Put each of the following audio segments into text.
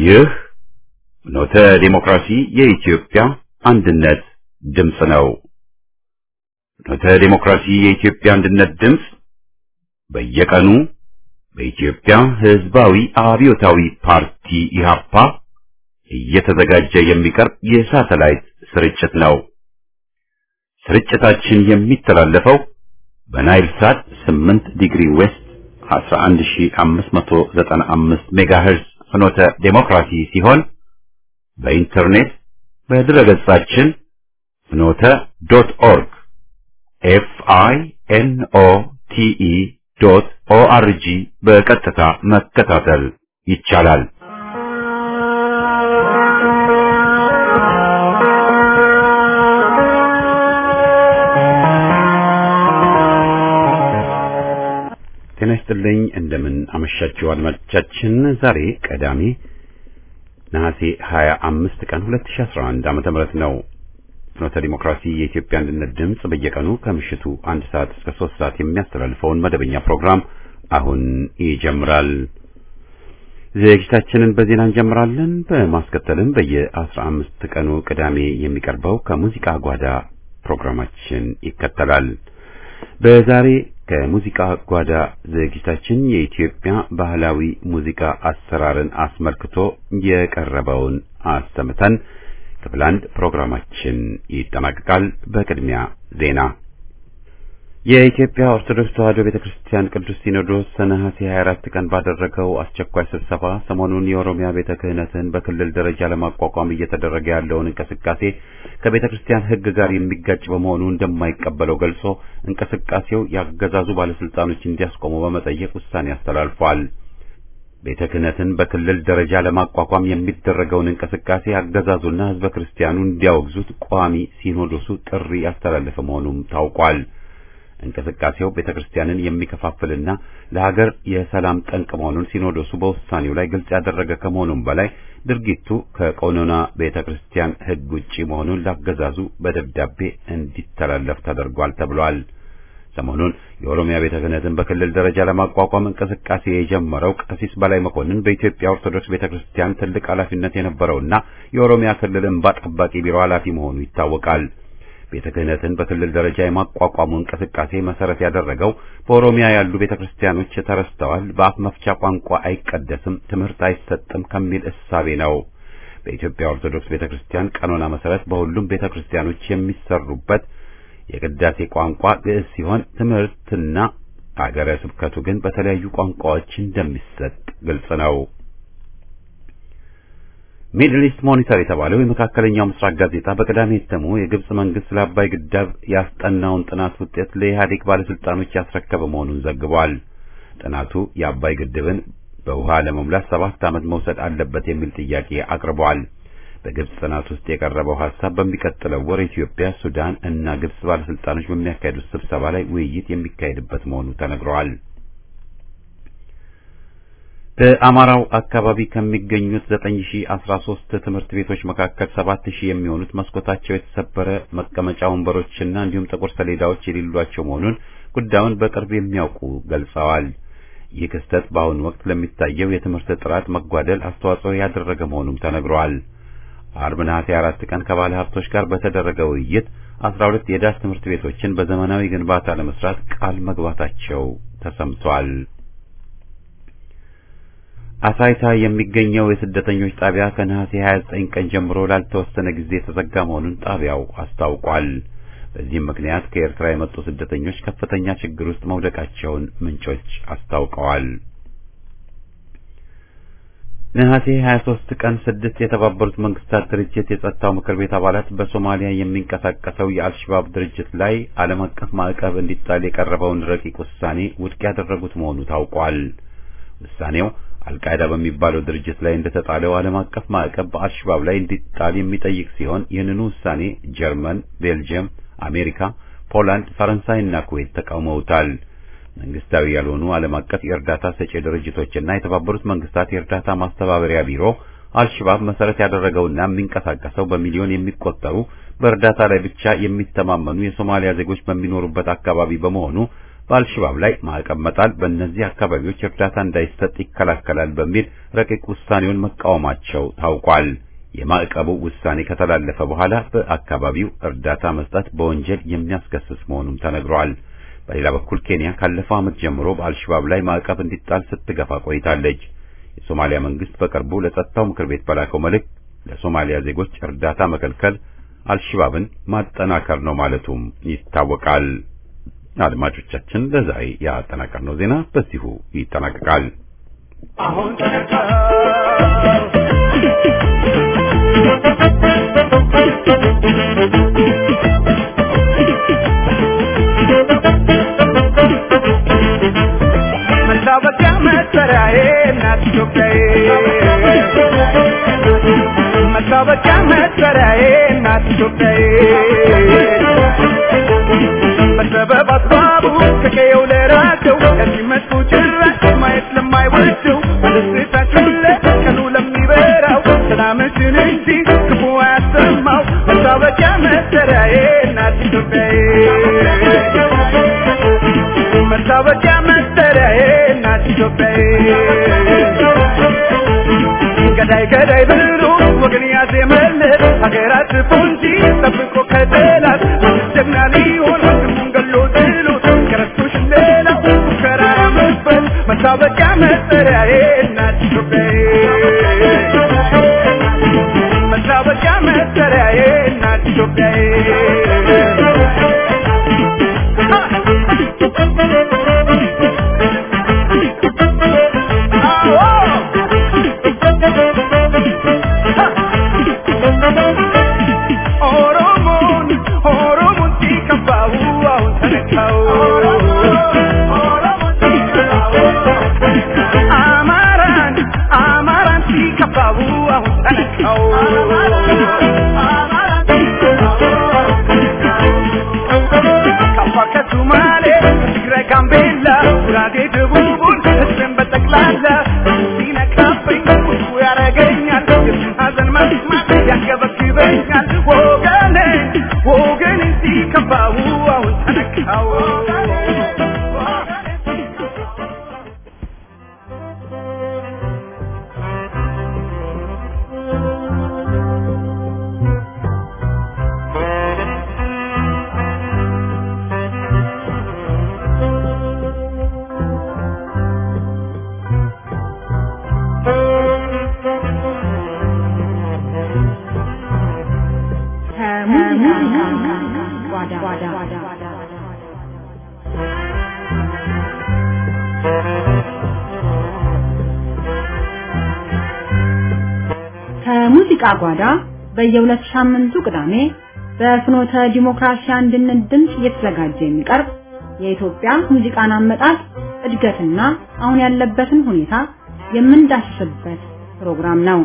ይህ ኖተ ዲሞክራሲ የኢትዮጵያ አንድነት ድምፅ ነው። ኖተ ዲሞክራሲ የኢትዮጵያ አንድነት ድምፅ በየቀኑ በኢትዮጵያ ሕዝባዊ አብዮታዊ ፓርቲ ኢህአፓ እየተዘጋጀ የሚቀርብ የሳተላይት ስርጭት ነው። ስርጭታችን የሚተላለፈው በናይል ሳት 8 ዲግሪ ዌስት 11595 ሜጋሄርዝ ፍኖተ ዴሞክራሲ ሲሆን በኢንተርኔት በድረገጻችን ፍኖተ ዶት ኦርግ ኤፍ አይ ኤን ኦ ቲ ኢ ዶት ኦ አር ጂ በቀጥታ መከታተል ይቻላል። ጤና ይስጥልኝ። እንደምን አመሻችሁ አድማጮቻችን። ዛሬ ቀዳሜ ነሐሴ 25 ቀን 2011 ዓመተ ምህረት ነው። ፍኖተ ዲሞክራሲ የኢትዮጵያ አንድነት ድምፅ በየቀኑ ከምሽቱ አንድ ሰዓት እስከ ሶስት ሰዓት የሚያስተላልፈውን መደበኛ ፕሮግራም አሁን ይጀምራል። ዝግጅታችንን በዜና እንጀምራለን። በማስከተልም በየአስራ አምስት ቀኑ ቅዳሜ የሚቀርበው ከሙዚቃ ጓዳ ፕሮግራማችን ይከተላል። በዛሬ ከሙዚቃ ጓዳ ዝግጅታችን የኢትዮጵያ ባህላዊ ሙዚቃ አሰራርን አስመልክቶ የቀረበውን አሰምተን ክፍል አንድ ፕሮግራማችን ይጠናቀቃል። በቅድሚያ ዜና። የኢትዮጵያ ኦርቶዶክስ ተዋሕዶ ቤተክርስቲያን ቅዱስ ሲኖዶስ ነሐሴ 24 ቀን ባደረገው አስቸኳይ ስብሰባ ሰሞኑን የኦሮሚያ ቤተ ክህነትን በክልል ደረጃ ለማቋቋም እየተደረገ ያለውን እንቅስቃሴ ከቤተ ክርስቲያን ሕግ ጋር የሚጋጭ በመሆኑ እንደማይቀበለው ገልጾ እንቅስቃሴው ያገዛዙ ባለስልጣኖች እንዲያስቆሙ በመጠየቅ ውሳኔ አስተላልፏል። ቤተ ክህነትን በክልል ደረጃ ለማቋቋም የሚደረገውን እንቅስቃሴ አገዛዙና ሕዝበ ክርስቲያኑ እንዲያወግዙት ቋሚ ሲኖዶሱ ጥሪ ያስተላለፈ መሆኑም ታውቋል። እንቅስቃሴው ቤተ ክርስቲያንን የሚከፋፍልና ለሀገር የሰላም ጠንቅ መሆኑን ሲኖዶሱ በውሳኔው ላይ ግልጽ ያደረገ ከመሆኑም በላይ ድርጊቱ ከቀኖና ቤተ ክርስቲያን ሕግ ውጪ መሆኑን ላገዛዙ በደብዳቤ እንዲተላለፍ ተደርጓል ተብሏል። ሰሞኑን የኦሮሚያ ቤተ ክህነትን በክልል ደረጃ ለማቋቋም እንቅስቃሴ የጀመረው ቀሲስ በላይ መኮንን በኢትዮጵያ ኦርቶዶክስ ቤተ ክርስቲያን ትልቅ ኃላፊነት የነበረውና የኦሮሚያ ክልል እንባ ጠባቂ ቢሮ ኃላፊ መሆኑ ይታወቃል። ቤተ ክህነትን በክልል ደረጃ የማቋቋሙ እንቅስቃሴ መሰረት ያደረገው በኦሮሚያ ያሉ ቤተ ክርስቲያኖች ተረስተዋል፣ በአፍ መፍቻ ቋንቋ አይቀደስም፣ ትምህርት አይሰጥም ከሚል እሳቤ ነው። በኢትዮጵያ ኦርቶዶክስ ቤተ ክርስቲያን ቀኖና መሰረት በሁሉም ቤተ ክርስቲያኖች የሚሰሩበት የቅዳሴ ቋንቋ ግዕዝ ሲሆን ትምህርትና አገረ ስብከቱ ግን በተለያዩ ቋንቋዎች እንደሚሰጥ ግልጽ ነው። ሚድል ኢስት ሞኒተር የተባለው የመካከለኛው ምስራቅ ጋዜጣ በቅዳሜ እትሙ የግብጽ መንግስት ስለ አባይ ግድብ ያስጠናውን ጥናት ውጤት ለኢህአዴግ ባለስልጣኖች ያስረከበ መሆኑን ዘግቧል። ጥናቱ የአባይ ግድብን በውሃ ለመሙላት ሰባት ዓመት መውሰድ አለበት የሚል ጥያቄ አቅርቧል። በግብጽ ጥናት ውስጥ የቀረበው ሐሳብ በሚቀጥለው ወር ኢትዮጵያ፣ ሱዳን እና ግብጽ ባለስልጣኖች በሚያካሂዱት ስብሰባ ላይ ውይይት የሚካሄድበት መሆኑ ተነግሯል። በአማራው አካባቢ ከሚገኙት 9013 ትምህርት ቤቶች መካከል 7000 የሚሆኑት መስኮታቸው የተሰበረ መቀመጫ ወንበሮችና እንዲሁም ጥቁር ሰሌዳዎች የሌሏቸው መሆኑን ጉዳዩን በቅርብ የሚያውቁ ገልጸዋል። ይህ ክስተት በአሁኑ ወቅት ለሚታየው የትምህርት ጥራት መጓደል አስተዋጽኦ ያደረገ መሆኑም ተነግሯል። አርብ ነሐሴ አራት ቀን ከባለ ሀብቶች ጋር በተደረገ ውይይት 12 የዳስ ትምህርት ቤቶችን በዘመናዊ ግንባታ ለመስራት ቃል መግባታቸው ተሰምቷል። አሳይታ የሚገኘው የስደተኞች ጣቢያ ከነሐሴ 29 ቀን ጀምሮ ላልተወሰነ ጊዜ የተዘጋ መሆኑን ጣቢያው አስታውቋል። በዚህም ምክንያት ከኤርትራ የመጡ ስደተኞች ከፍተኛ ችግር ውስጥ መውደቃቸውን ምንጮች አስታውቀዋል። ነሐሴ 23 ቀን ስድስት የተባበሩት መንግስታት ድርጅት የጸጥታው ምክር ቤት አባላት በሶማሊያ የሚንቀሳቀሰው የአልሸባብ ድርጅት ላይ ዓለም አቀፍ ማዕቀብ እንዲጣል የቀረበውን ረቂቅ ውሳኔ ውድቅ ያደረጉት መሆኑ ታውቋል። ውሳኔው አልቃይዳ በሚባለው ድርጅት ላይ እንደተጣለው ዓለም አቀፍ ማዕቀብ በአልሸባብ ላይ እንዲጣል የሚጠይቅ ሲሆን ይህንኑ ውሳኔ ጀርመን፣ ቤልጅየም፣ አሜሪካ፣ ፖላንድ፣ ፈረንሳይና ኩዌት ተቃውመውታል። መንግስታዊ ያልሆኑ ዓለም አቀፍ የእርዳታ ሰጪ ድርጅቶችና የተባበሩት መንግስታት የእርዳታ ማስተባበሪያ ቢሮ አልሸባብ መሰረት ያደረገውና የሚንቀሳቀሰው በሚሊዮን የሚቆጠሩ በእርዳታ ላይ ብቻ የሚተማመኑ የሶማሊያ ዜጎች በሚኖሩበት አካባቢ በመሆኑ በአልሸባብ ላይ ማዕቀብ መጣል በእነዚህ አካባቢዎች እርዳታ እንዳይሰጥ ይከላከላል በሚል ረቂቅ ውሳኔውን መቃወማቸው ታውቋል። የማዕቀቡ ውሳኔ ከተላለፈ በኋላ በአካባቢው እርዳታ መስጠት በወንጀል የሚያስከስስ መሆኑም ተነግሯል። በሌላ በኩል ኬንያ ካለፈው ዓመት ጀምሮ በአልሸባብ ላይ ማዕቀብ እንዲጣል ስትገፋ ቆይታለች። የሶማሊያ መንግስት በቅርቡ ለጸጥታው ምክር ቤት በላከው መልእክት ለሶማሊያ ዜጎች እርዳታ መከልከል አልሸባብን ማጠናከር ነው ማለቱም ይታወቃል። አድማጮቻችን ለዛሬ ያጠናቀርነው ዜና በዚሁ ይጠናቀቃል። አሁን መታወቂያ መጠሪያዬ እናት ኢትዮጵያዬ መታወቂያ መጠሪያዬ እናት ኢትዮጵያዬ በሰበብ አስባቡ ከቀየው ለራቀው ከዚህ መጡ ጭራሽ ማየት ለማይወደው በደስታችን ላይ ቀኑ ለሚበራው ሰላምሽን እንጂ ክፉ አያሰማው መታወቂያ መጠሪያዬ እናት ኢትዮጵያዬ መታወቂያ መጠሪያዬ እናት ኢትዮጵያዬ ገዳይ ገዳይ ብሎ ወገን ያዜመለት ሀገራት ፎንጂ ጠብቆ ከጠላት ጀግና ሊሆን ወንድሙን ገሎ ጥሎት ከረስቶሽ ሌላው ሙከራ መስበት መታወቂያ መጠሪያዬ እናት ኢትዮጵያዬ መታወቂያ መጠሪያዬ እናት ኢትዮጵያዬ ኦሮሞን ኦሮሞን ሲከፋው አሁን ተነካው አማራን አማራን ሲከፋው አሁን ተነካው ከአፋር ከሱማሌ ትግራይ ጋምቤላ ጉራጌ ደቡቡን ህዝብን በጠቅላላ ሲነካብኝ ቁጡ ያረገኛል የሱን ሀዘን መስማት ያንገበግበኛል ወገኔ ወገኔ ሲከፋው አሁን ተነካው ከሙዚቃ ጓዳ በየሁለት ሳምንቱ ቅዳሜ በፍኖተ ዲሞክራሲ አንድነት ድምፅ እየተዘጋጀ የሚቀርብ የኢትዮጵያ ሙዚቃን አመጣጥ እድገትና አሁን ያለበትን ሁኔታ የምንዳስስበት ፕሮግራም ነው።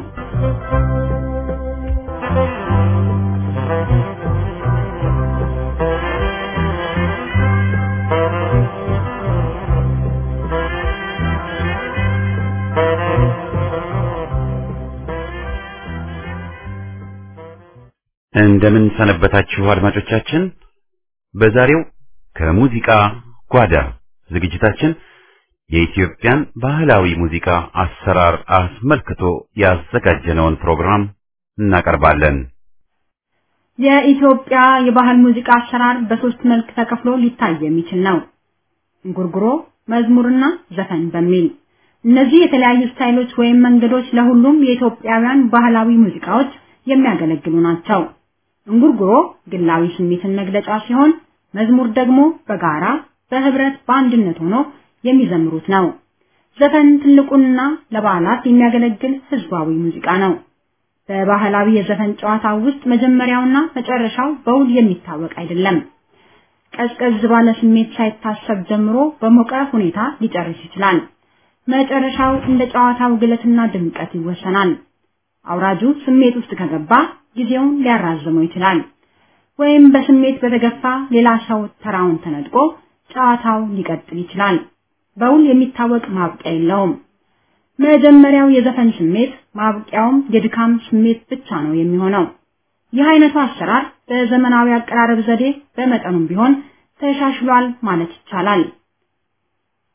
እንደምን ሰነበታችሁ አድማጮቻችን። በዛሬው ከሙዚቃ ጓዳ ዝግጅታችን የኢትዮጵያን ባህላዊ ሙዚቃ አሰራር አስመልክቶ ያዘጋጀነውን ፕሮግራም እናቀርባለን። የኢትዮጵያ የባህል ሙዚቃ አሰራር በሶስት መልክ ተከፍሎ ሊታይ የሚችል ነው። እንጉርጉሮ፣ መዝሙርና ዘፈን በሚል እነዚህ የተለያዩ ስታይሎች ወይም መንገዶች ለሁሉም የኢትዮጵያውያን ባህላዊ ሙዚቃዎች የሚያገለግሉ ናቸው። እንጉርጉሮ ግላዊ ስሜትን መግለጫ ሲሆን፣ መዝሙር ደግሞ በጋራ በህብረት በአንድነት ሆኖ የሚዘምሩት ነው። ዘፈን ትልቁና ለበዓላት የሚያገለግል ህዝባዊ ሙዚቃ ነው። በባህላዊ የዘፈን ጨዋታ ውስጥ መጀመሪያውና መጨረሻው በውል የሚታወቅ አይደለም። ቀዝቀዝ ባለ ስሜት ሳይታሰብ ጀምሮ በሞቀ ሁኔታ ሊጨርስ ይችላል። መጨረሻው እንደ ጨዋታው ግለትና ድምቀት ይወሰናል። አውራጁ ስሜት ውስጥ ከገባ ጊዜውን ሊያራዝመው ይችላል። ወይም በስሜት በተገፋ ሌላ ሰው ተራውን ተነጥቆ ጨዋታው ሊቀጥል ይችላል። በውል የሚታወቅ ማብቂያ የለውም። መጀመሪያው የዘፈን ስሜት ማብቂያውም የድካም ስሜት ብቻ ነው የሚሆነው። ይህ አይነቱ አሰራር በዘመናዊ አቀራረብ ዘዴ በመጠኑም ቢሆን ተሻሽሏል ማለት ይቻላል።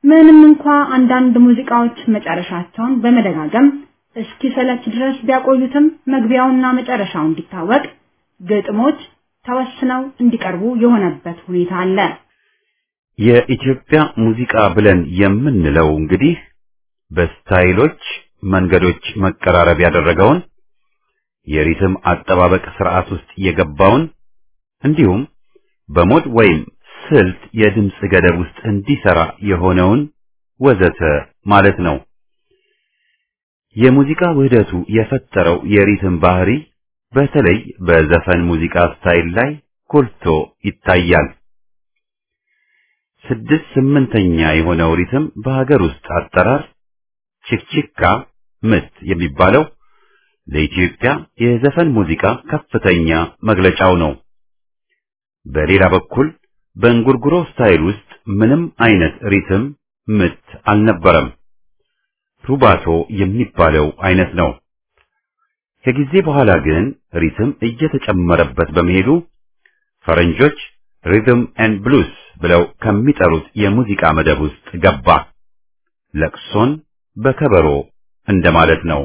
ምንም እንኳ አንዳንድ ሙዚቃዎች መጨረሻቸውን በመደጋገም እስኪሰለች ድረስ ቢያቆዩትም መግቢያውና መጨረሻው እንዲታወቅ ግጥሞች ተወስነው እንዲቀርቡ የሆነበት ሁኔታ አለ። የኢትዮጵያ ሙዚቃ ብለን የምንለው እንግዲህ በስታይሎች መንገዶች መቀራረብ ያደረገውን የሪትም አጠባበቅ ስርዓት ውስጥ የገባውን እንዲሁም በሞድ ወይም ስልት የድምፅ ገደብ ውስጥ እንዲሰራ የሆነውን ወዘተ ማለት ነው። የሙዚቃ ውህደቱ የፈጠረው የሪትም ባህሪ በተለይ በዘፈን ሙዚቃ ስታይል ላይ ጎልቶ ይታያል። ስድስት ስምንተኛ የሆነው ሪትም በሀገር ውስጥ አጠራር ቺክቺካ ምት የሚባለው ለኢትዮጵያ የዘፈን ሙዚቃ ከፍተኛ መግለጫው ነው። በሌላ በኩል በእንጉርጉሮ ስታይል ውስጥ ምንም አይነት ሪትም ምት አልነበረም። ሩባቶ የሚባለው አይነት ነው። ከጊዜ በኋላ ግን ሪትም እየተጨመረበት በመሄዱ ፈረንጆች ሪትም ኤንድ ብሉስ ብለው ከሚጠሩት የሙዚቃ መደብ ውስጥ ገባ። ለቅሶን በከበሮ እንደማለት ነው።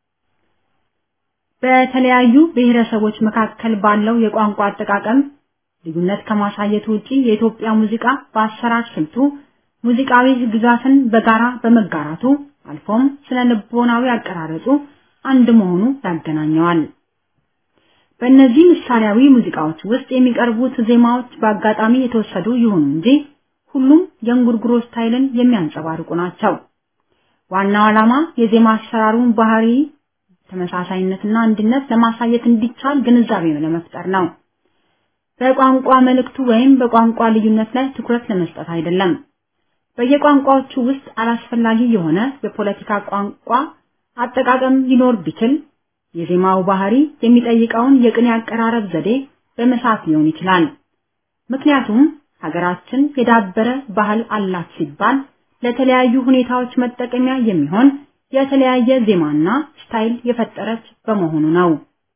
በተለያዩ ብሔረሰቦች መካከል ባለው የቋንቋ አጠቃቀም ልዩነት ከማሳየት ውጪ የኢትዮጵያ ሙዚቃ በአሰራር ስልቱ ሙዚቃዊ ግዛትን በጋራ በመጋራቱ አልፎም ስነ ልቦናዊ አቀራረጹ አንድ መሆኑ ያገናኘዋል። በእነዚህ ምሳሌያዊ ሙዚቃዎች ውስጥ የሚቀርቡት ዜማዎች በአጋጣሚ የተወሰዱ ይሁኑ እንጂ ሁሉም የእንጉርጉሮ ስታይልን የሚያንጸባርቁ ናቸው። ዋናው ዓላማ የዜማ አሰራሩን ባህሪ ተመሳሳይነትና አንድነት ለማሳየት እንዲቻል ግንዛቤ ለመፍጠር ነው። በቋንቋ መልእክቱ ወይም በቋንቋ ልዩነት ላይ ትኩረት ለመስጠት አይደለም። በየቋንቋዎቹ ውስጥ አላስፈላጊ የሆነ የፖለቲካ ቋንቋ አጠቃቀም ሊኖር ቢችል የዜማው ባህሪ የሚጠይቀውን የቅኔ አቀራረብ ዘዴ በመሳት ሊሆን ይችላል። ምክንያቱም ሀገራችን የዳበረ ባህል አላት ሲባል ለተለያዩ ሁኔታዎች መጠቀሚያ የሚሆን የተለያየ ዜማና ስታይል የፈጠረች በመሆኑ ነው።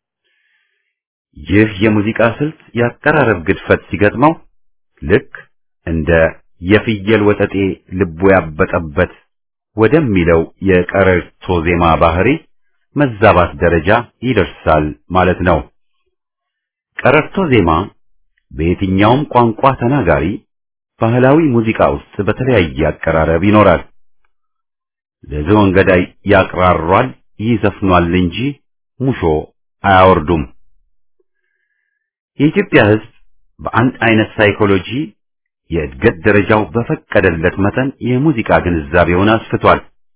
ይህ የሙዚቃ ስልት የአቀራረብ ግድፈት ሲገጥመው ልክ እንደ የፍየል ወጠጤ ልቡ ያበጠበት ወደሚለው የቀረርቶ ዜማ ባህሪ መዛባት ደረጃ ይደርሳል ማለት ነው። ቀረርቶ ዜማ በየትኛውም ቋንቋ ተናጋሪ ባህላዊ ሙዚቃ ውስጥ በተለያየ አቀራረብ ይኖራል። ለዝሆን ገዳይ ያቅራሯል፣ ይዘፍኗል እንጂ ሙሾ አያወርዱም። የኢትዮጵያ ሕዝብ በአንድ አይነት ሳይኮሎጂ የእድገት ደረጃው በፈቀደለት መጠን የሙዚቃ ግንዛቤውን አስፍቷል።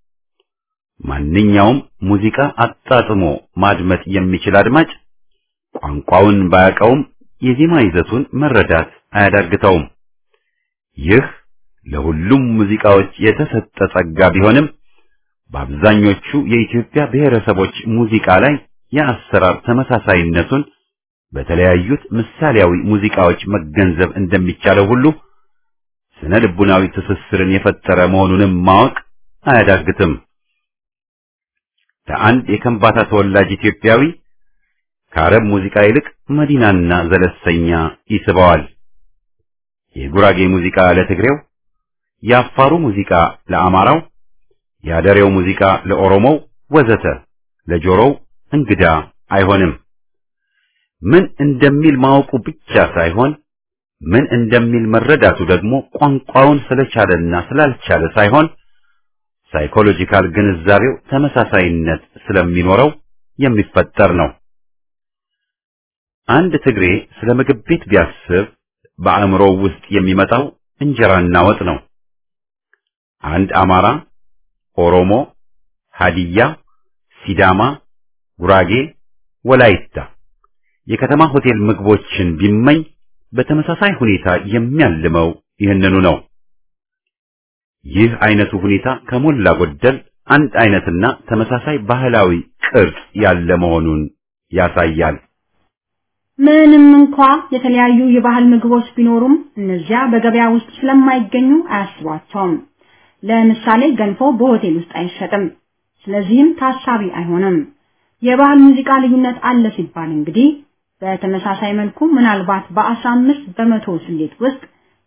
ማንኛውም ሙዚቃ አጣጥሞ ማድመጥ የሚችል አድማጭ ቋንቋውን ባያውቀውም የዜማ ይዘቱን መረዳት አያዳግተውም። ይህ ለሁሉም ሙዚቃዎች የተሰጠ ጸጋ ቢሆንም በአብዛኞቹ የኢትዮጵያ ብሔረሰቦች ሙዚቃ ላይ የአሰራር ተመሳሳይነቱን በተለያዩት ምሳሌያዊ ሙዚቃዎች መገንዘብ እንደሚቻለው ሁሉ ስነ ልቡናዊ ትስስርን የፈጠረ መሆኑንም ማወቅ አያዳግትም። ለአንድ የከምባታ ተወላጅ ኢትዮጵያዊ ከአረብ ሙዚቃ ይልቅ መዲናና ዘለሰኛ ይስበዋል። የጉራጌ ሙዚቃ ለትግሬው፣ የአፋሩ ሙዚቃ ለአማራው፣ የአደሬው ሙዚቃ ለኦሮሞው ወዘተ ለጆሮው እንግዳ አይሆንም። ምን እንደሚል ማወቁ ብቻ ሳይሆን ምን እንደሚል መረዳቱ ደግሞ ቋንቋውን ስለቻለና ስላልቻለ ሳይሆን ሳይኮሎጂካል ግንዛቤው ተመሳሳይነት ስለሚኖረው የሚፈጠር ነው። አንድ ትግሬ ስለ ምግብ ቤት ቢያስብ በአእምሮው ውስጥ የሚመጣው እንጀራና ወጥ ነው። አንድ አማራ፣ ኦሮሞ፣ ሀዲያ፣ ሲዳማ፣ ጉራጌ፣ ወላይታ የከተማ ሆቴል ምግቦችን ቢመኝ በተመሳሳይ ሁኔታ የሚያልመው ይህንኑ ነው። ይህ አይነቱ ሁኔታ ከሞላ ጎደል አንድ አይነትና ተመሳሳይ ባህላዊ ቅርጽ ያለ መሆኑን ያሳያል። ምንም እንኳ የተለያዩ የባህል ምግቦች ቢኖሩም እነዚያ በገበያ ውስጥ ስለማይገኙ አያስቧቸውም። ለምሳሌ ገንፎ በሆቴል ውስጥ አይሸጥም። ስለዚህም ታሳቢ አይሆንም። የባህል ሙዚቃ ልዩነት አለ ሲባል እንግዲህ በተመሳሳይ መልኩ ምናልባት በአስራ አምስት በመቶ ስሌት ውስጥ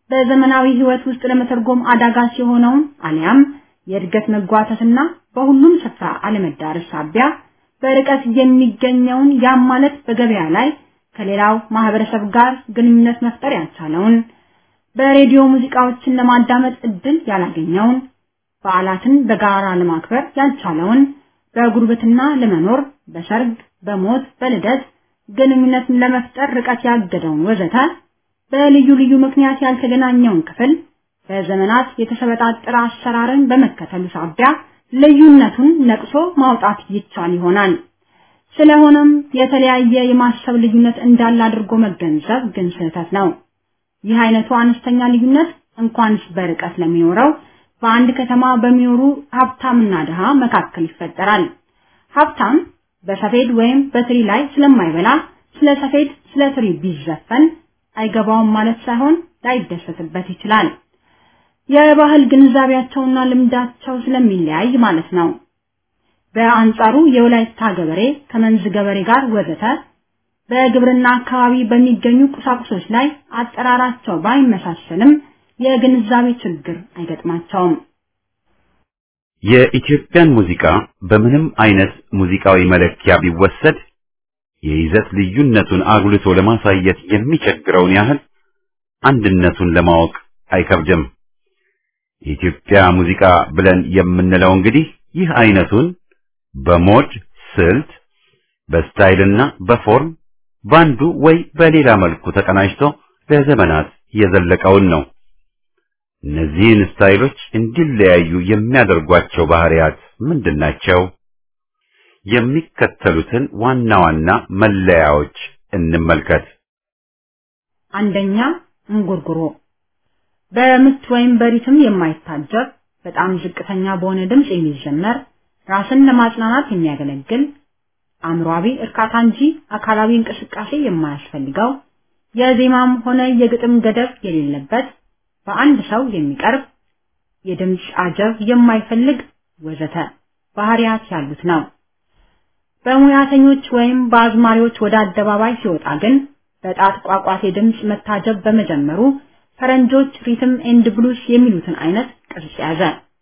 በዘመናዊ ህይወት ውስጥ ለመተርጎም አዳጋች የሆነውን አሊያም የእድገት መጓተትና በሁሉም ስፍራ አለመዳረስ ሳቢያ በርቀት የሚገኘውን ያም ማለት በገበያ ላይ ከሌላው ማህበረሰብ ጋር ግንኙነት መፍጠር ያልቻለውን በሬዲዮ ሙዚቃዎችን ለማዳመጥ እድል ያላገኘውን በዓላትን በጋራ ለማክበር ያልቻለውን በጉርብትና ለመኖር በሰርግ፣ በሞት፣ በልደት ግንኙነትን ለመፍጠር ርቀት ያገደውን ወዘተ በልዩ ልዩ ምክንያት ያልተገናኘውን ክፍል በዘመናት የተሰበጣጠረ አሰራርን በመከተሉ ሳቢያ ልዩነቱን ነቅሶ ማውጣት ይቻል ይሆናል። ስለሆነም የተለያየ የማሰብ ልዩነት እንዳለ አድርጎ መገንዘብ ግን ስህተት ነው። ይህ አይነቱ አነስተኛ ልዩነት እንኳንስ በርቀት ለሚኖረው በአንድ ከተማ በሚኖሩ ሀብታምና ድሃ መካከል ይፈጠራል። ሀብታም በሰፌድ ወይም በትሪ ላይ ስለማይበላ ስለ ሰፌድ፣ ስለ ትሪ ቢዘፈን አይገባውም ማለት ሳይሆን ላይደሰትበት ይችላል። የባህል ግንዛቤያቸውና ልምዳቸው ስለሚለያይ ማለት ነው። በአንጻሩ የወላይታ ገበሬ ከመንዝ ገበሬ ጋር ወዘተ በግብርና አካባቢ በሚገኙ ቁሳቁሶች ላይ አጠራራቸው ባይመሳሰልም የግንዛቤ ችግር አይገጥማቸውም። የኢትዮጵያን ሙዚቃ በምንም አይነት ሙዚቃዊ መለኪያ ቢወሰድ የይዘት ልዩነቱን አጉልቶ ለማሳየት የሚቸግረውን ያህል አንድነቱን ለማወቅ አይከብድም። የኢትዮጵያ ሙዚቃ ብለን የምንለው እንግዲህ ይህ አይነቱን በሞድ ስልት፣ በስታይልና በፎርም ባንዱ ወይ በሌላ መልኩ ተቀናጅቶ ለዘመናት የዘለቀውን ነው። እነዚህን ስታይሎች እንዲለያዩ የሚያደርጓቸው ባህሪያት ምንድናቸው? የሚከተሉትን ዋና ዋና መለያዎች እንመልከት። አንደኛ እንጉርጉሮ በምት ወይም በሪትም የማይታጀብ በጣም ዝቅተኛ በሆነ ድምፅ የሚዘመር ራስን ለማጽናናት የሚያገለግል አእምሯዊ እርካታ እንጂ አካላዊ እንቅስቃሴ የማያስፈልገው የዜማም ሆነ የግጥም ገደብ የሌለበት በአንድ ሰው የሚቀርብ የድምፅ አጀብ የማይፈልግ ወዘተ ባህሪያት ያሉት ነው። በሙያተኞች ወይም በአዝማሪዎች ወደ አደባባይ ሲወጣ ግን በጣት ቋቋቴ ድምፅ መታጀብ በመጀመሩ ፈረንጆች ሪትም ኤንድ ብሉስ የሚሉትን አይነት ቅርጽ ያዘ።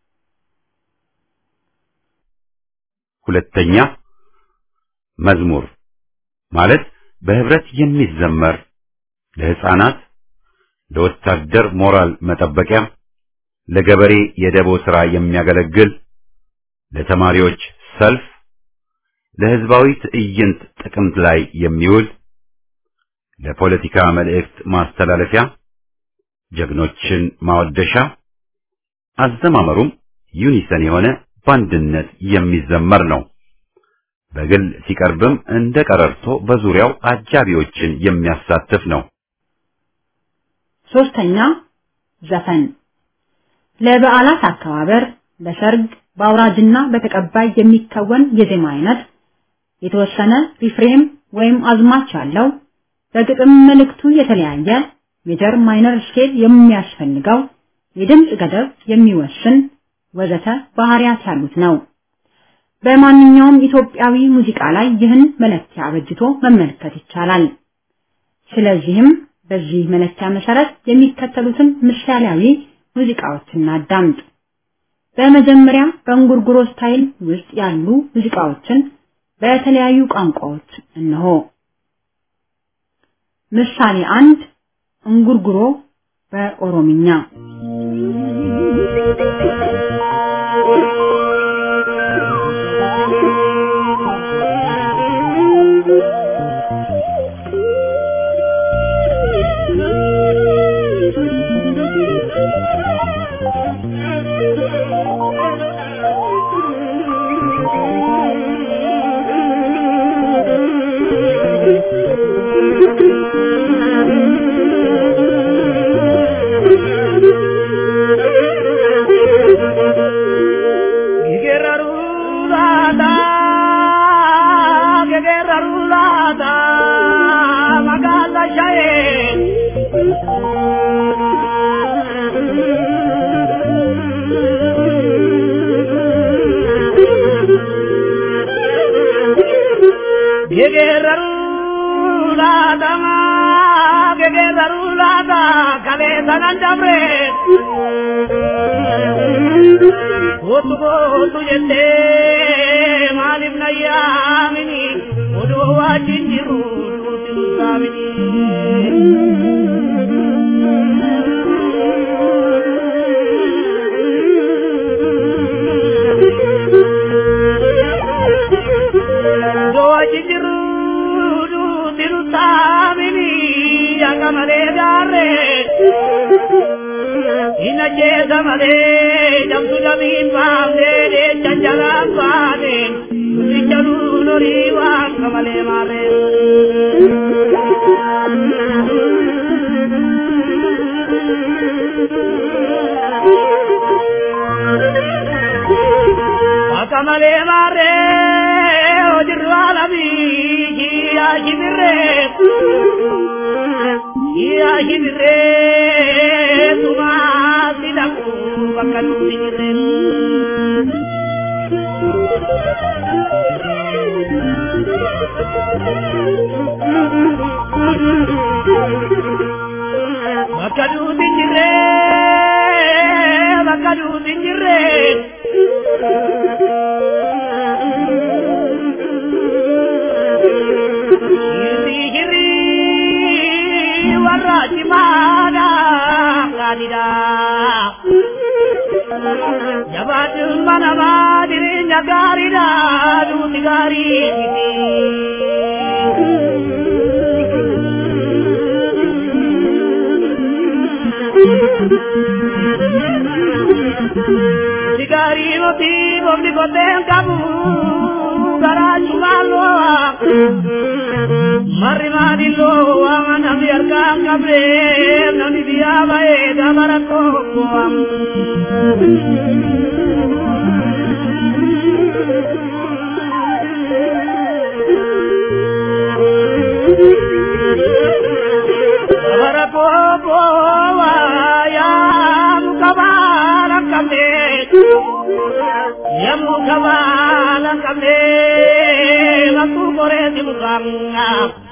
ሁለተኛ መዝሙር ማለት በህብረት የሚዘመር ለህፃናት፣ ለወታደር ሞራል መጠበቂያ፣ ለገበሬ የደቦ ሥራ የሚያገለግል፣ ለተማሪዎች ሰልፍ፣ ለህዝባዊ ትዕይንት ጥቅምት ላይ የሚውል፣ ለፖለቲካ መልእክት ማስተላለፊያ፣ ጀግኖችን ማወደሻ፣ አዘማመሩም ዩኒሰን የሆነ በአንድነት የሚዘመር ነው። በግል ሲቀርብም እንደ ቀረርቶ በዙሪያው አጃቢዎችን የሚያሳትፍ ነው። ሶስተኛ ዘፈን ለበዓላት አከባበር፣ ለሰርግ፣ በአውራጅና በተቀባይ የሚከወን የዜማ አይነት የተወሰነ ሪፍሬም ወይም አዝማች ያለው በግጥም መልእክቱ የተለያየ ሜጀር ማይነር ስኬል የሚያስፈልገው የድምፅ ገደብ የሚወስን ወዘተ ባህሪያት ያሉት ነው። በማንኛውም ኢትዮጵያዊ ሙዚቃ ላይ ይህን መለኪያ አበጅቶ መመልከት ይቻላል። ስለዚህም በዚህ መለኪያ መሰረት የሚከተሉትን ምሳሌያዊ ሙዚቃዎችን እናዳምጥ። በመጀመሪያ በእንጉርጉሮ ስታይል ውስጥ ያሉ ሙዚቃዎችን በተለያዩ ቋንቋዎች እነሆ። ምሳሌ አንድ እንጉርጉሮ በኦሮምኛ የገረሩ ላተማ gegeesaru laata kalee sanan dabre kootu kootu jettee maaliif na yaamini odoo wajjin jiru duuti saamini. Odoo wajjin jiru duuti saamini akka malee gaarree. Ina jeesa malee jamtu jamiin baafnee deecha jalaan baane nuti jaluu norii waan kamalee maarree. Akka malee maarree hojirru alamii kiyyaa kibirree. Kiyyaa kibirree tumaa sidaku bakka nuti jirreen. Bakka nuti jirree bakka nuti jirree. Hirri hirri warra cimaadha gaadidha. Jabaatiin mana jireenya gaariidha duuti gaarii miti. Sigaarii miti boobni koteen qabu garaa cumaaloo. Marri maadilloo waan namni harkaan qabdee namni biyyaa ba'ee gama rakkoo Gama rakkoo yaa muka baala qabdee yemmuu kabaala qabdee bakkuu koreeti mukaanga.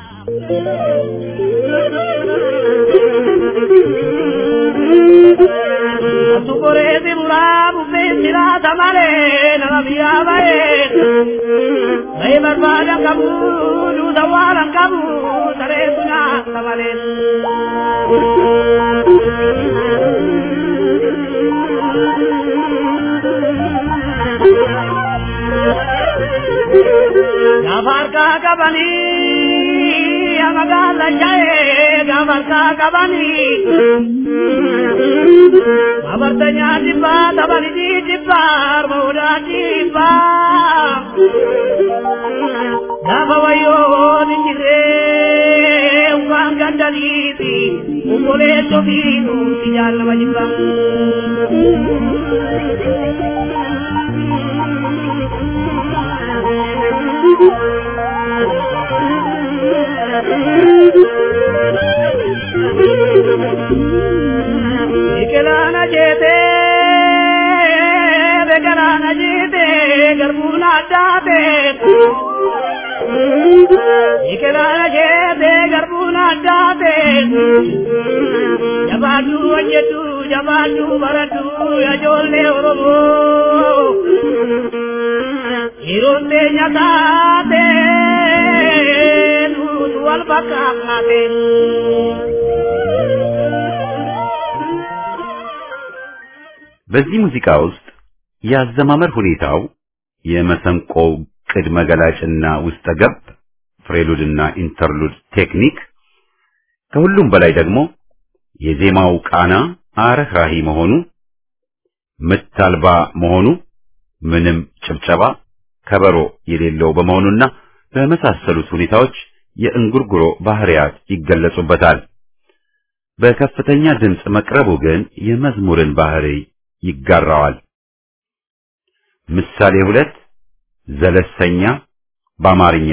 Bakkuu koreeti muraa bubbee siraata malee nama biyyaa ba'ee. Bahee barbaadan qabu duuta waanan qabu sareetu nyaata malee. Gaafa harkaa qabanii amagaala ja'ee gaafa harkaa qabanii. Abartanya jibba tabaliji jibba armauda jibba. Gaafa wayyoo ni jiree waan gandaliiti ukolee sofiinu si jaallama jibba. Biqilaan ajeetee biqilaan ajeetee garbuun addaatee. Biqilaan ajeetee garbuun addaatee. Jabaadhu hojjetu jabaadhu baradhu ijoollee Oromoo. Yeroon teenya taatee nuti wal fakkaatee. በዚህ ሙዚቃ ውስጥ የአዘማመር ሁኔታው የመሰንቆው ቅድመ ገላጭና ውስጠ ገብ ፍሬሉድና ኢንተርሉድ ቴክኒክ ከሁሉም በላይ ደግሞ የዜማው ቃና አረህራሂ መሆኑ ምት አልባ መሆኑ ምንም ጭብጨባ ከበሮ የሌለው በመሆኑና በመሳሰሉት ሁኔታዎች የእንጉርጉሮ ባህሪያት ይገለጹበታል። በከፍተኛ ድምፅ መቅረቡ ግን የመዝሙርን ባህሪ ይጋራዋል። ምሳሌ ሁለት ዘለሰኛ በአማርኛ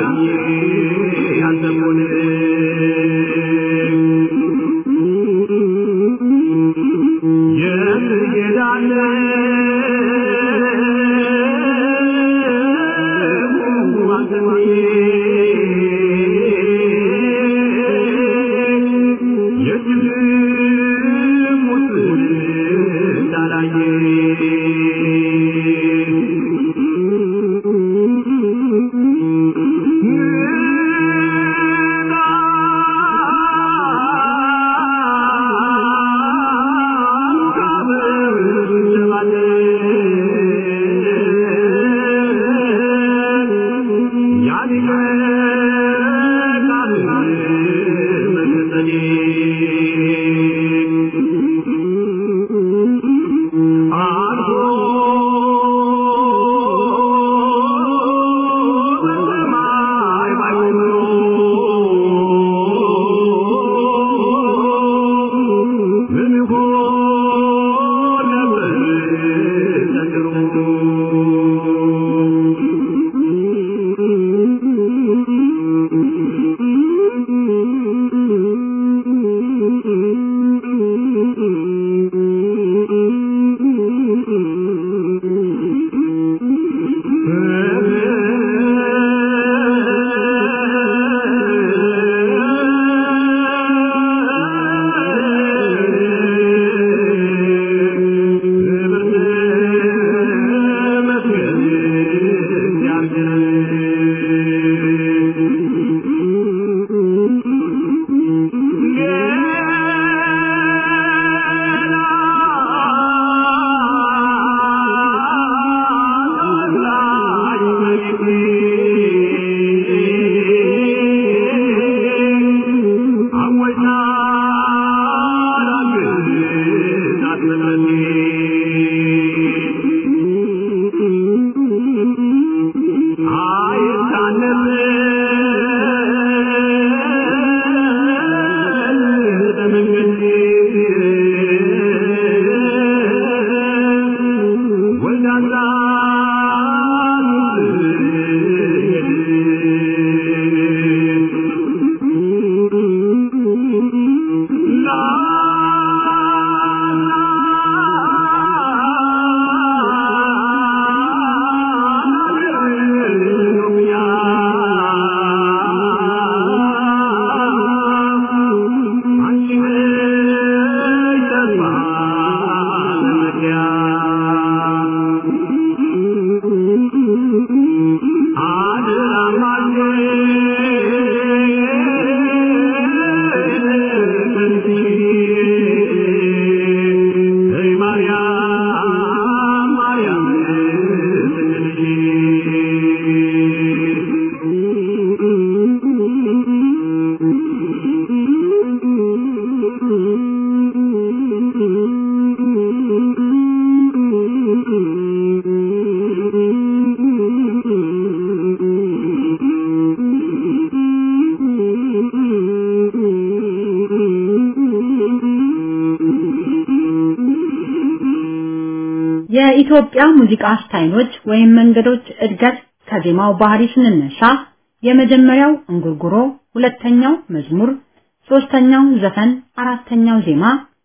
የኢትዮጵያ ሙዚቃ ስታይሎች ወይም መንገዶች እድገት ከዜማው ባህሪ ስንነሳ የመጀመሪያው እንጉርጉሮ፣ ሁለተኛው መዝሙር፣ ሶስተኛው ዘፈን፣ አራተኛው ዜማ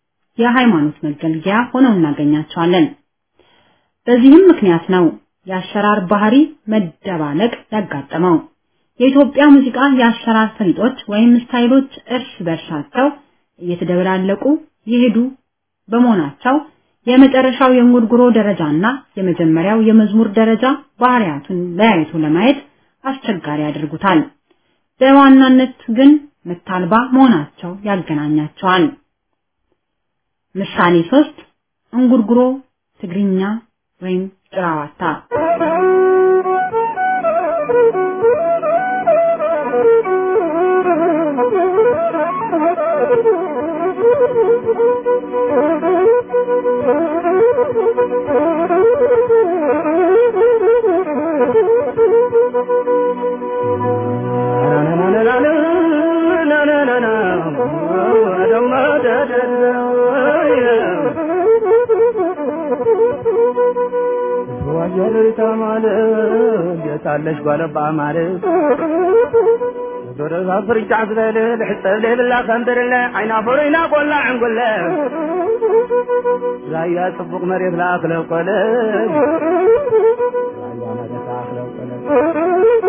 የሃይማኖት መገልገያ ሆነው እናገኛቸዋለን። በዚህም ምክንያት ነው የአሰራር ባህሪ መደባለቅ ያጋጠመው። የኢትዮጵያ ሙዚቃ የአሰራር ፈሊጦች ወይም ስታይሎች እርስ በርሳቸው እየተደበላለቁ የሄዱ በመሆናቸው የመጨረሻው የእንጉርጉሮ ደረጃና የመጀመሪያው የመዝሙር ደረጃ ባህሪያቱን ለያይቶ ለማየት አስቸጋሪ ያደርጉታል። በዋናነት ግን ምታልባ መሆናቸው ያገናኛቸዋል። ምሳሌ ሶስት እንጉርጉሮ ትግርኛ ወይም ጭራዋታ ወጀር ተማለ ታለሽ ጓለባ ማለት ዶረዛ ፍርጫ ዝበል ልሕፀብ ዘይብላ ከንብርለ ዓይና ፍሩይና ቆላ ዕንጉለ ራያ ጽቡቕ መሬት ላክለ ቆለ ራያ መሬት ላክለ ቆለ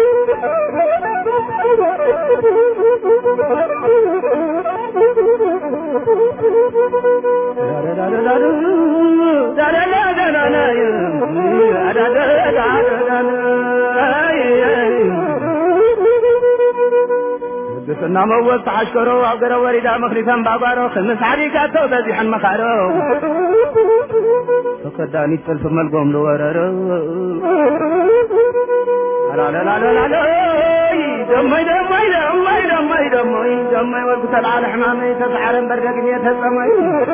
ቅድስና መወዝ ተሓሽከሮ ኣብ ገረ ወሪዳ መኽሊፈን ባጓሮ ክምስ ዓዲጋቶ በዚሐን መኻሮ ተከዳኒት ጥልፊ መልጎም ዝወረሮ አላለላለላሎ ደመይ ደመይ ደመይ ደመይ ደመይ ደመይ ወልኩ ተልዓለ ሕማመይ ተሰዓረን በርገግኝ ተጸመይ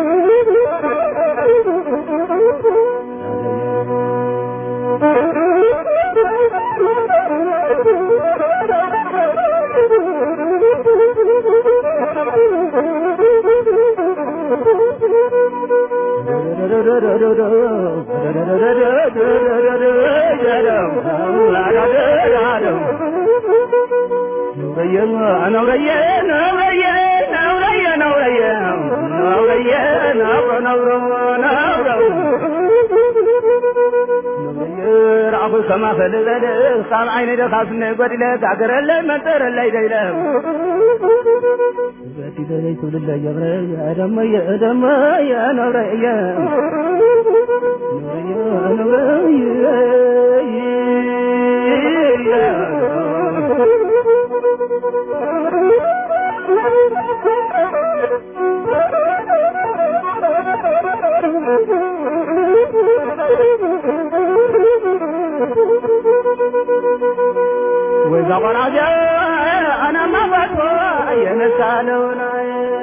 كما فلذل خام عيني دخاف نقول لك عقرلي منترلي ديلم باتي دلي كل اللي يغري يا دمي يا دمي يا نوري يا نوري وإذا غرج أنا ما بطوى ينسالونا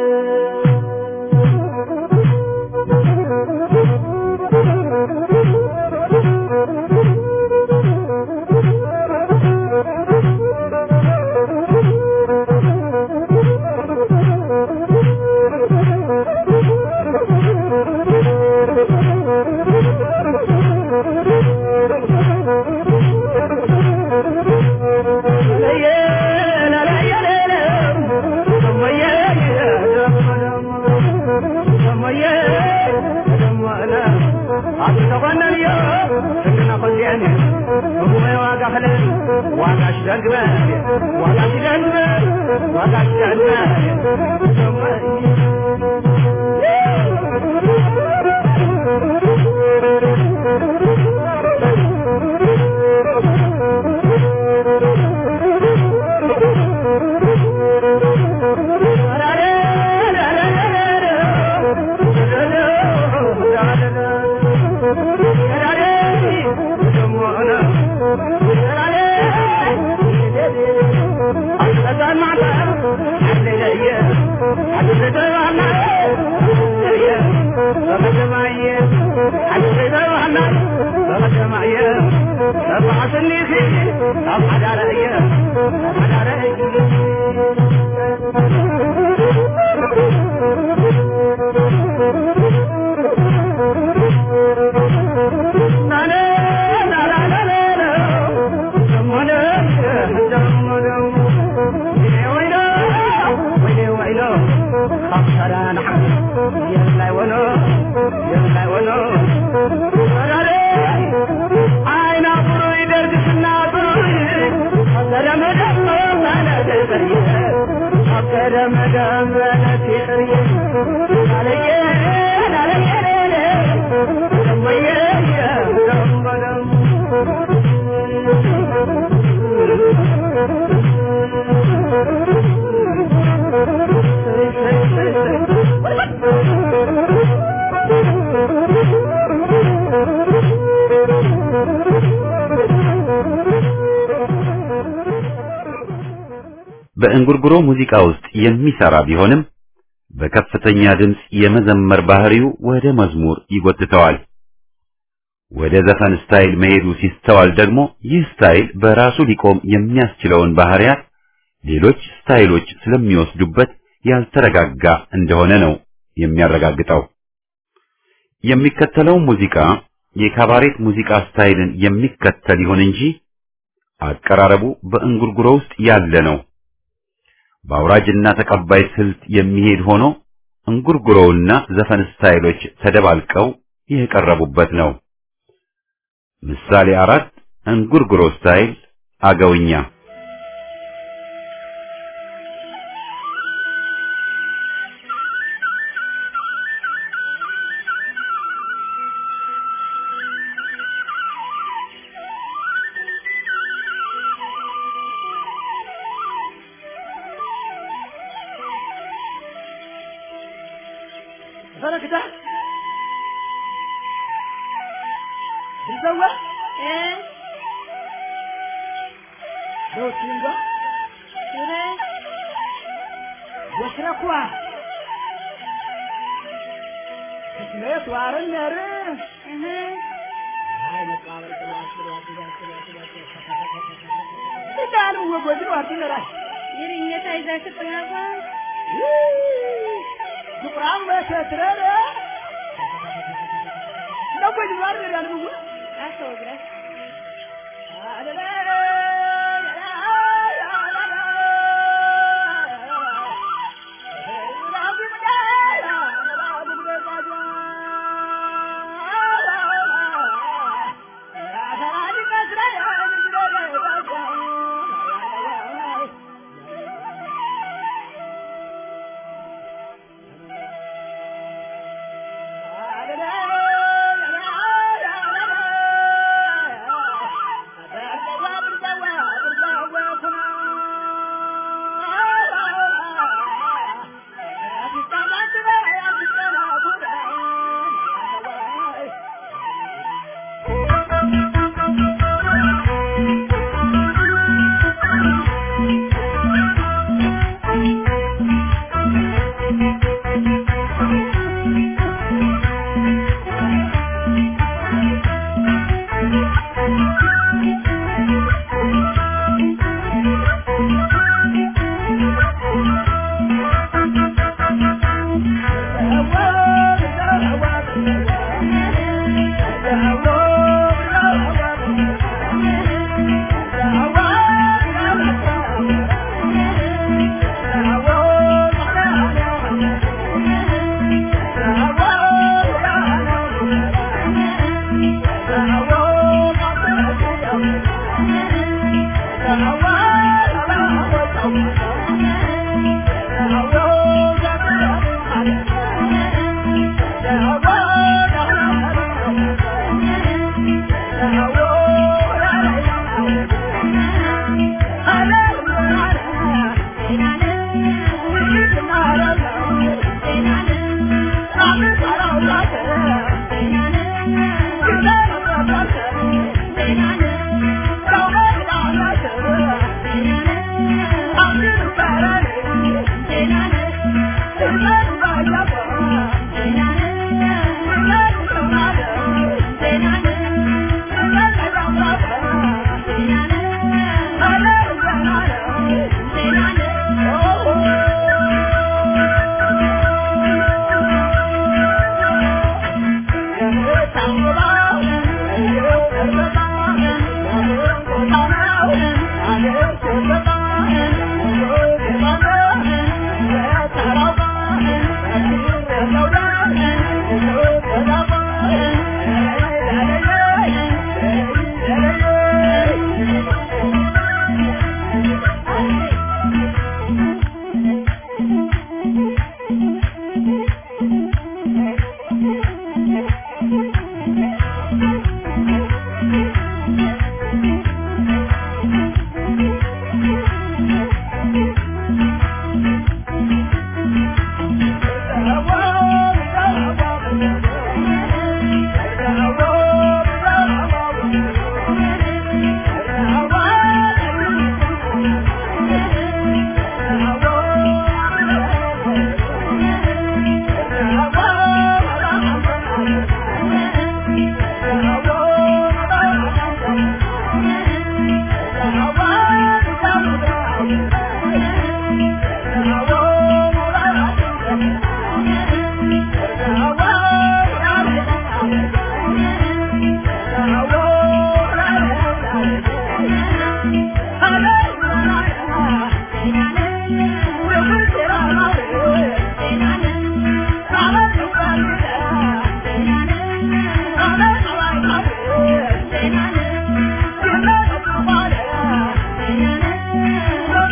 በእንጉርጉሮ ሙዚቃ ውስጥ የሚሰራ ቢሆንም በከፍተኛ ድምፅ የመዘመር ባህሪው ወደ መዝሙር ይጎትተዋል። ወደ ዘፈን ስታይል መሄዱ ሲስተዋል ደግሞ ይህ ስታይል በራሱ ሊቆም የሚያስችለውን ባህሪያት ሌሎች ስታይሎች ስለሚወስዱበት ያልተረጋጋ እንደሆነ ነው የሚያረጋግጠው። የሚከተለው ሙዚቃ የካባሬት ሙዚቃ ስታይልን የሚከተል ይሁን እንጂ አቀራረቡ በእንጉርጉሮ ውስጥ ያለ ነው። በአውራጅና ተቀባይ ስልት የሚሄድ ሆኖ እንጉርጉሮውና ዘፈን ስታይሎች ተደባልቀው የቀረቡበት ነው። ምሳሌ አራት እንጉርጉሮ ስታይል አገውኛ በረክዳ ድንዘዋ ዶቲንጋ ወስረኳ ስሜት ዋርነር ዳሉ ወጎድ ዋርነራል ይርኘታ ይዛችሁ ጥናባ ዱቁራም በሰትረረ ለጎድ ዋርነራል ነው አሰውግረ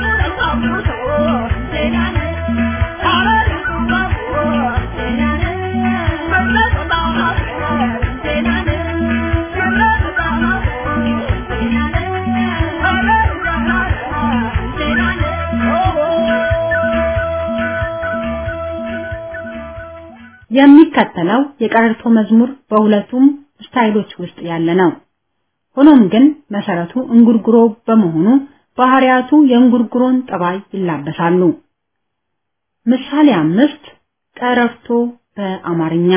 የሚከተለው የቀረርቶ መዝሙር በሁለቱም ስታይሎች ውስጥ ያለ ነው። ሆኖም ግን መሰረቱ እንጉርጉሮ በመሆኑ ባህሪያቱ የእንጉርጉሮን ጠባይ ይላበሳሉ። ምሳሌ አምስት ቀረርቶ በአማርኛ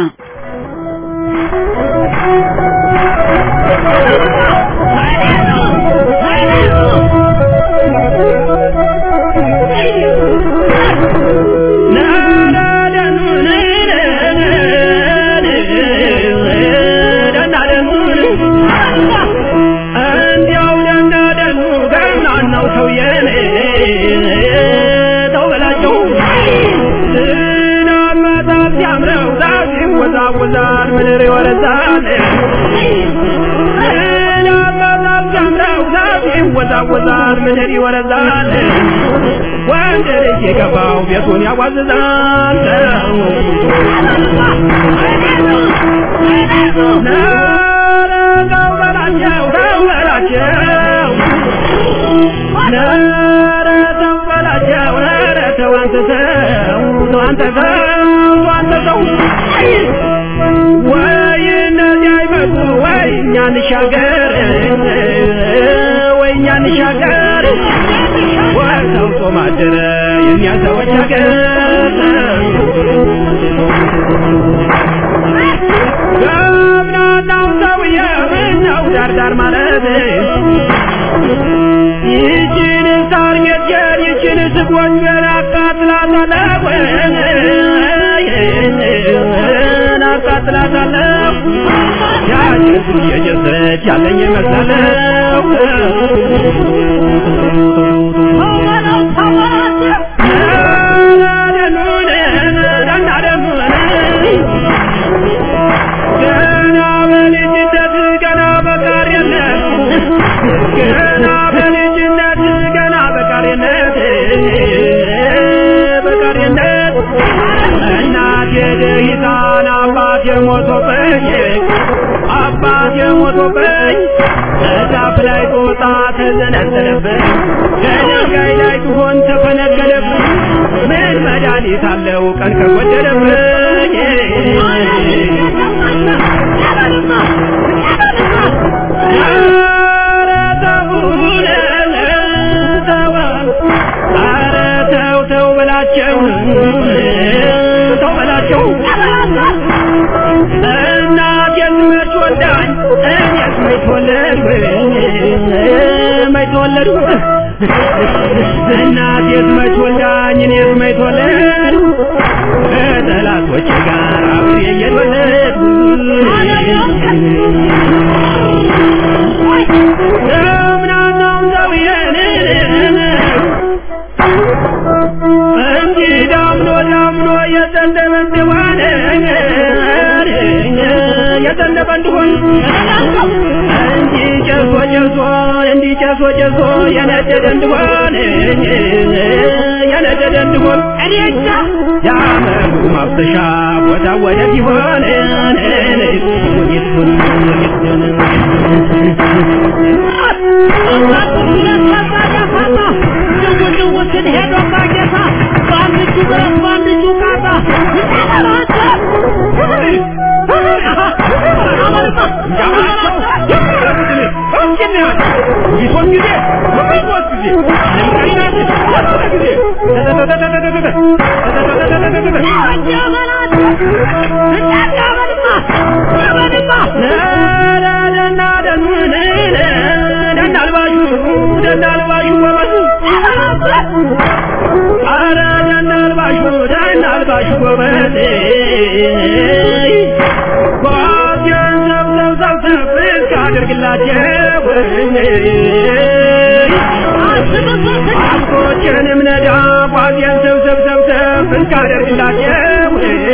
ይወዛወዛል ምድር ይወረዛል ጀምረው ዛፍ ይወዛወዛል ምድር ይወረዛል ወንድ ልጅ የገባው ቤቱን ያዋዝዛል ኧረ ተው በላቸው ተው በላቸው ኧረ ተው በላቸው ኧረ ተው አንተ ሰው ተው አንተ ሰው ተው አንተ ሰው ወይ እነዚህ አይመጡ ወይ እኛ እንሻገር ወይ እኛ እንሻገር ወይ ሰው ጾም አደረ የእኛ ሰዎች ሀገር ገብናናው ሰውዬ ምነው ዳርዳር ማለት ይችን ሳር ሜትየር ይችን ስጎንጀር አቃጥላታለሁ አቃጥላታለሁ ያችን የጀሰች ያለኝ ይመስላለሁ ገና በልጅነት ገና በቃሪነት ገና በልጅነት ገና በቃሪነት በቃሪነት እናቴ ደሂታን አባቴ ሞቶብኝ አባቴ ሞቶብኝ እዛፍ ላይ ጦጣ ተዘነዘለብኝ ከድንጋይ ላይ ትሆን ተፈነገለብኝ ምን መድኃኒት አለው ቀን ከጎደለብኝ ኧረ ተውን ተው ኧረ ተው ተው በላቸው ተው በላቸው እናቴን መች ወልዳኝ እኔስ መች ተወለድኩኝ መች ተወለድኩ እናቴስ መች ወልዳኝ እኔስ መች ተወለድኩ ከጠላቶቼ ጋር አብሬ እየተወለድኩ ደምናናውን ሰውዬን እንዲህ ዳምኖ ዳምኖ የዘነበ እንደሆነ የዘነበ እንደሆን እንዲህ ጨሶ ጨሶ እንዲህ ጨሶ ጨሶ የነደደ እንደሆን የነደደ እንደሆን እኔቻ ያመሩ ማፍሰሻ ቦታ ወደት ይሆን ይሁን ሄዶ ባጌታ በአንድ እጁ ብረት በአንድ እጁ ቃታ አረ ደናልባሹ ደናልባሹ ጎበዜ ጓዜን ሰብሰብ ሰብሰብ እስካደርግላቸው አስኮችንም ነዳ ጓዜን ሰብሰብ ሰብሰብ እስካደርግላቸው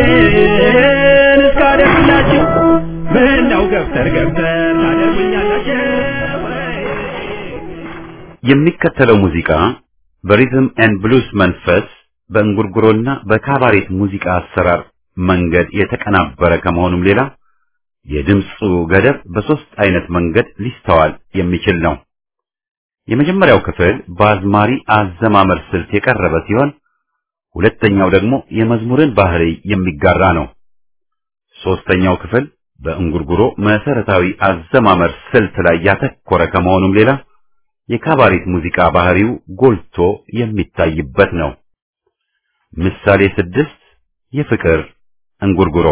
እስካደርግላቸው ምን ነው ገፍተር ገፍተር ታደርጉኛላቸው የሚከተለው ሙዚቃ በሪዝም ኤንድ ብሉስ መንፈስ በእንጉርጉሮና በካባሬት ሙዚቃ አሰራር መንገድ የተቀናበረ ከመሆኑም ሌላ የድምፁ ገደብ በሶስት አይነት መንገድ ሊስተዋል የሚችል ነው። የመጀመሪያው ክፍል በአዝማሪ አዘማመር ስልት የቀረበ ሲሆን ሁለተኛው ደግሞ የመዝሙርን ባህሪ የሚጋራ ነው። ሶስተኛው ክፍል በእንጉርጉሮ መሰረታዊ አዘማመር ስልት ላይ ያተኮረ ከመሆኑም ሌላ የካባሬት ሙዚቃ ባህሪው ጎልቶ የሚታይበት ነው። ምሳሌ ስድስት የፍቅር እንጉርጉሮ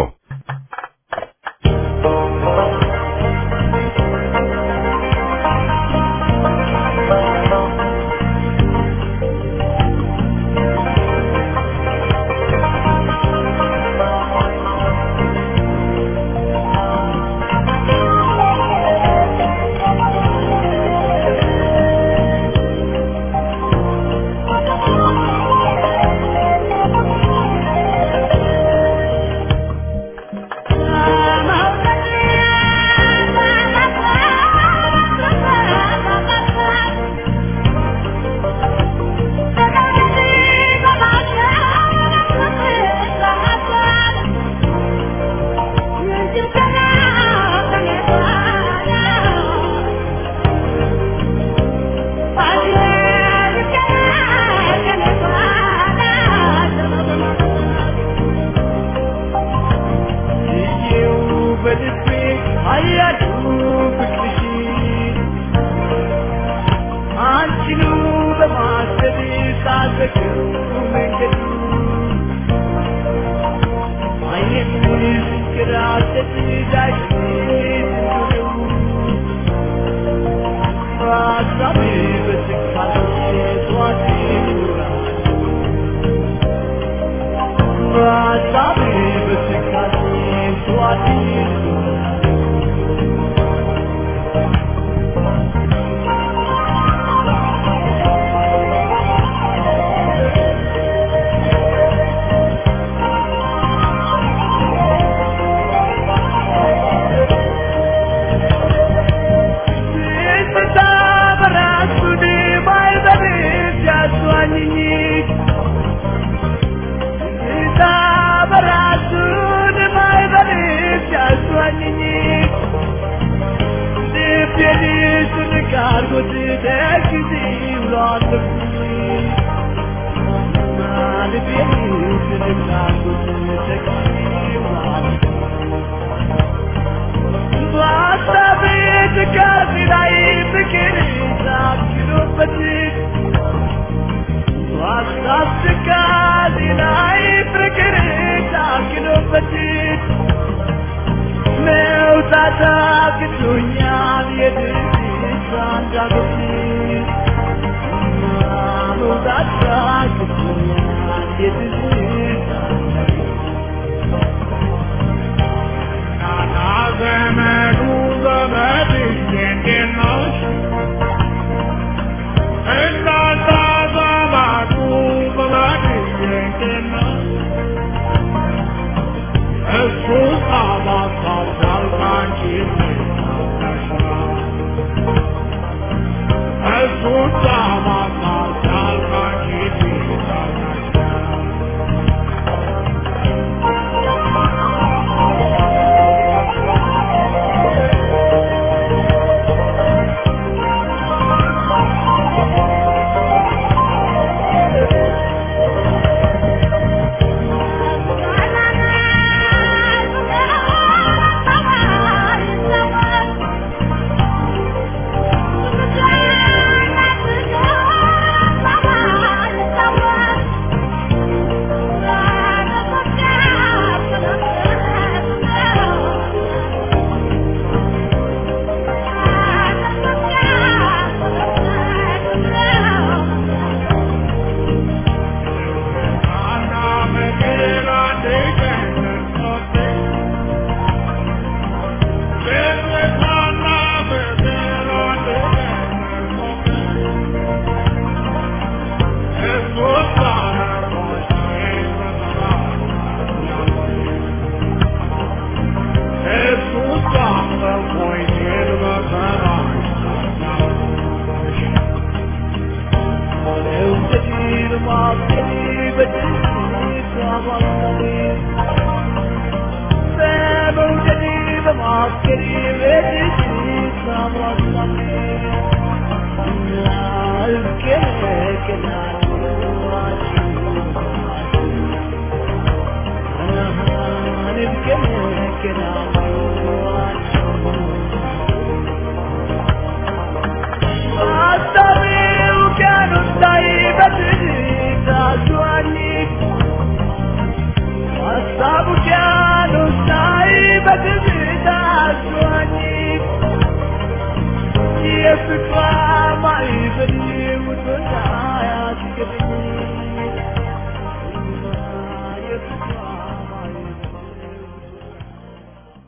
Thank you.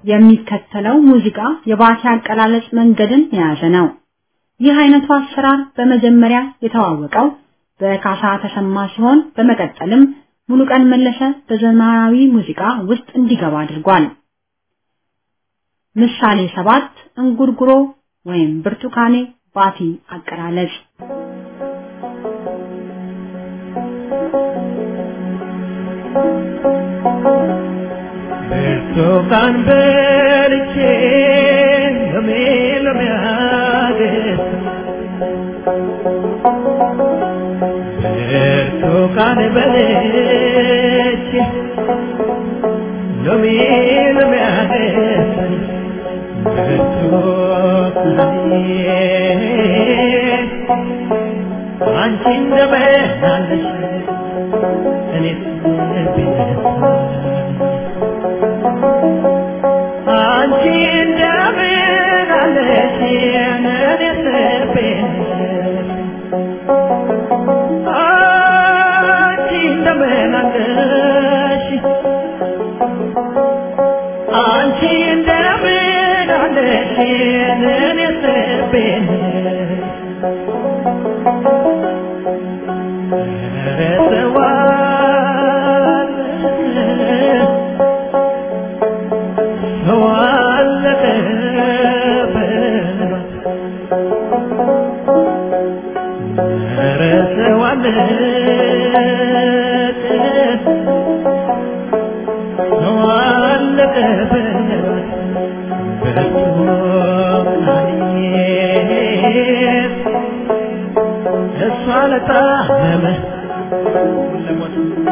የሚከተለው ሙዚቃ የባቲ አቀላለጽ መንገድን የያዘ ነው። ይህ አይነቱ አሰራር በመጀመሪያ የተዋወቀው በካሳ ተሰማ ሲሆን በመቀጠልም ሙሉቀን መለሰ በዘመናዊ ሙዚቃ ውስጥ እንዲገባ አድርጓል። ምሳሌ ሰባት እንጉርጉሮ ወይም ብርቱካኔ ባቲ አቀላለጽ ብርቱካን በልቼ ሎሜ ሎሜ አገኘሁ ብርቱካን በልቼ ሎሜ ሎሜ አገኘሁ ብርቱካኔ አንቺ እንደምን አለሽ እኔስ ቢነሳ አንቺ እንደምን አለሽ እኔስ ቢነሳ አንቺ እንደምን አለሽ አንቺ እንደምን አለሽ እኔስ ቢነሳ እሷ ለታመመ ለሞት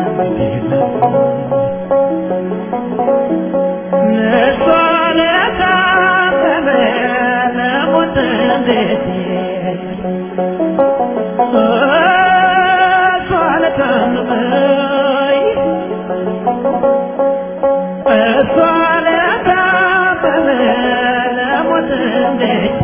እሷ ለታመመ ለሞት እንዴት እሷ ለታመመ እሷ ለታመመ ለሞት እንዴት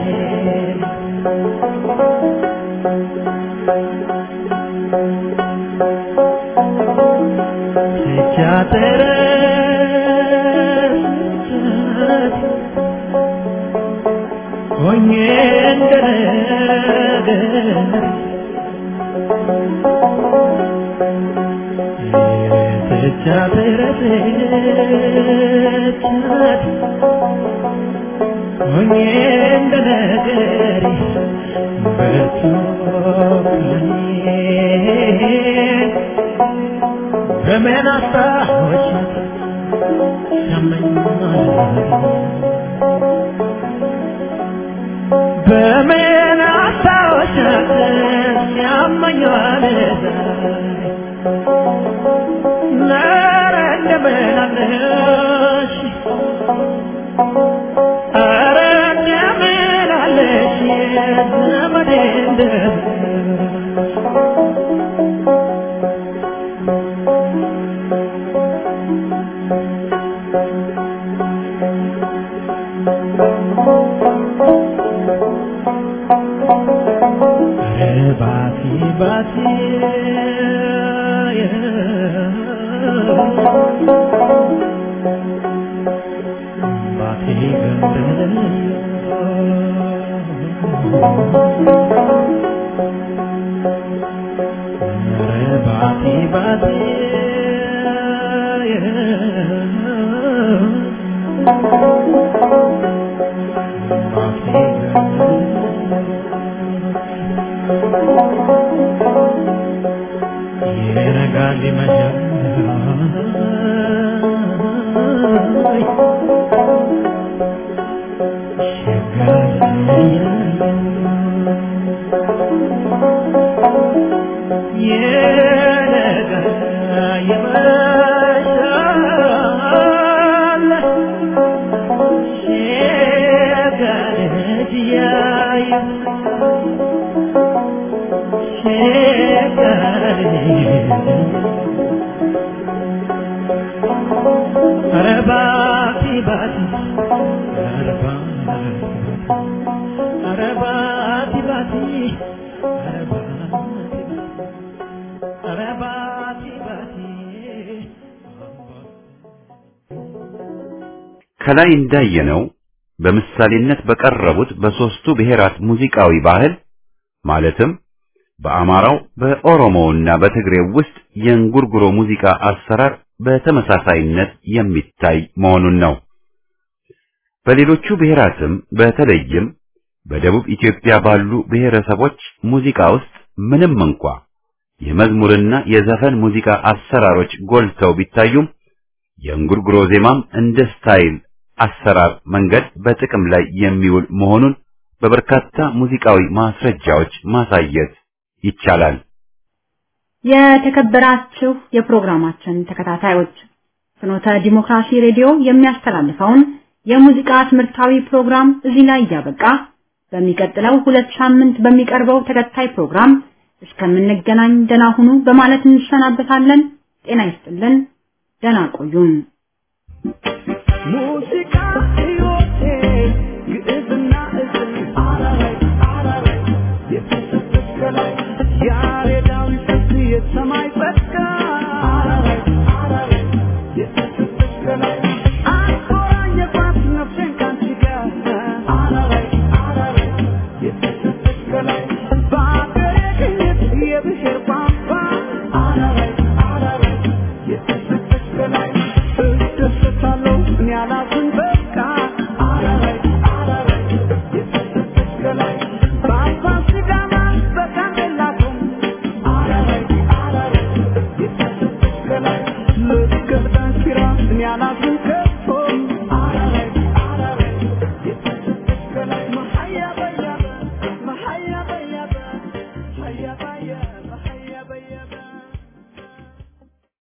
ሲያተረስት ሆኜ እንደነገር ሲያተረስት ሆኜ እንደነገር ብርቱካኔ በምን አስታወሽ ያመኛል በምን አስታወሽ ያመኛል ኧረ እንደምን አለሽ ኧረ እንደምን አለሽ ዘመዴ እንደምን ባቲ ባቲ ባቲ ገንደለ ባቲ ባቲ ባቲ ይነጋል ይመሻል ይነጋል ይመሻል ሸጋለች ያዩ ኧረ ባቲ ባቲ ኧረ ባቲ ባቲ ኧረ ባቲ ኧረ ባቲ ባቲ ከላይ እንዳየነው በምሳሌነት በቀረቡት በሶስቱ ብሔራት ሙዚቃዊ ባህል ማለትም በአማራው በኦሮሞውና በትግሬው ውስጥ የእንጉርጉሮ ሙዚቃ አሰራር በተመሳሳይነት የሚታይ መሆኑን ነው። በሌሎቹ ብሔራትም በተለይም በደቡብ ኢትዮጵያ ባሉ ብሔረሰቦች ሙዚቃ ውስጥ ምንም እንኳ የመዝሙርና የዘፈን ሙዚቃ አሰራሮች ጎልተው ቢታዩም የእንጉርጉሮ ዜማም እንደ ስታይል አሰራር መንገድ በጥቅም ላይ የሚውል መሆኑን በበርካታ ሙዚቃዊ ማስረጃዎች ማሳየት ይቻላል። የተከበራችሁ የፕሮግራማችን ተከታታዮች ፍኖተ ዲሞክራሲ ሬዲዮ የሚያስተላልፈውን የሙዚቃ ትምህርታዊ ፕሮግራም እዚህ ላይ እያበቃ በሚቀጥለው ሁለት ሳምንት በሚቀርበው ተከታይ ፕሮግራም እስከምንገናኝ ደህና ሁኑ በማለት እንሰናበታለን። ጤና ይስጥልን። ደህና ቆዩን። ሙዚቃ ሕይወቴ ግዕዝና እዝል አራራይ አራራይ የተሰጠች ከላይ ያሬዳዊ ስልት የሰማይ ጸጋ አራራይ አራራይ የተሰጠች ከላይ አቆራኘባት ነፍሴን ካንቺ ጋር አራራይ አራራይ የተሰጠች ከላይ